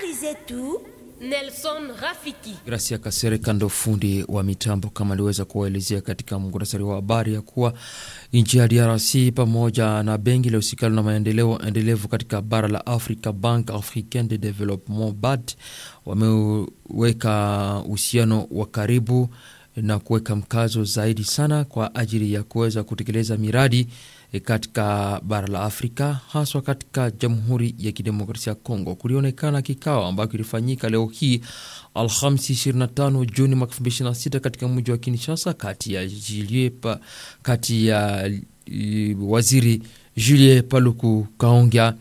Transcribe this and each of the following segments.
Habari zetu Nelson Rafiki. Gracia Kasere kando fundi wa mitambo, kama aliweza kuwaelezea katika muhtasari wa habari ya kuwa nchi ya DRC pamoja na benki la usikalo na maendeleo endelevu katika bara la Afrika, Bank Africaine de Development BAD, wameweka uhusiano wa karibu na kuweka mkazo zaidi sana kwa ajili ya kuweza kutekeleza miradi katika bara la Afrika haswa katika Jamhuri ya Kidemokrasia ya Kongo. Kulionekana kikao ambacho kilifanyika leo hii Alhamisi 25 Juni mwaka 2026 katika mji wa Kinshasa kati ya Julie pa, kati ya uh, waziri Julie Paluku Kaongya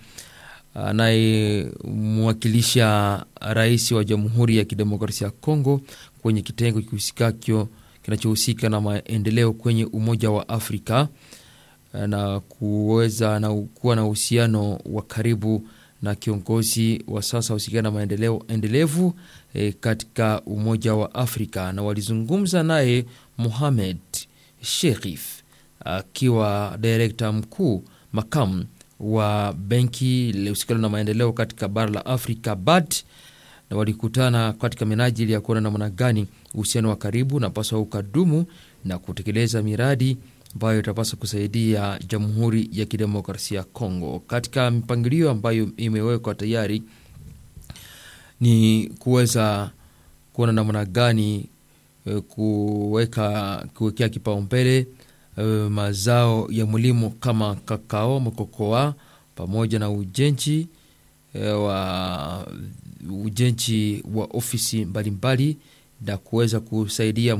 anayemwakilisha rais wa Jamhuri ya Kidemokrasia ya Kongo kwenye kitengo kihusikacho kinachohusika na maendeleo kwenye Umoja wa Afrika na kuweza na kuwa na uhusiano wa karibu na kiongozi wa sasa husikana na maendeleo endelevu e, katika Umoja wa Afrika, na walizungumza naye Mohamed Sherif akiwa direkta mkuu makamu wa benki lihusikana na maendeleo katika bara la Afrika BAD, na walikutana katika minajili ya kuona namna gani uhusiano wa karibu napaswa ukadumu na kutekeleza miradi ambayo itapaswa kusaidia Jamhuri ya Kidemokrasia ya Kongo. Katika mipangilio ambayo imewekwa tayari ni kuweza kuona namna gani kuweka kuwekea kipaumbele mazao ya mlimo kama kakao, mkokoa pamoja na ujenzi wa ujenzi wa ofisi mbalimbali na kuweza kusaidia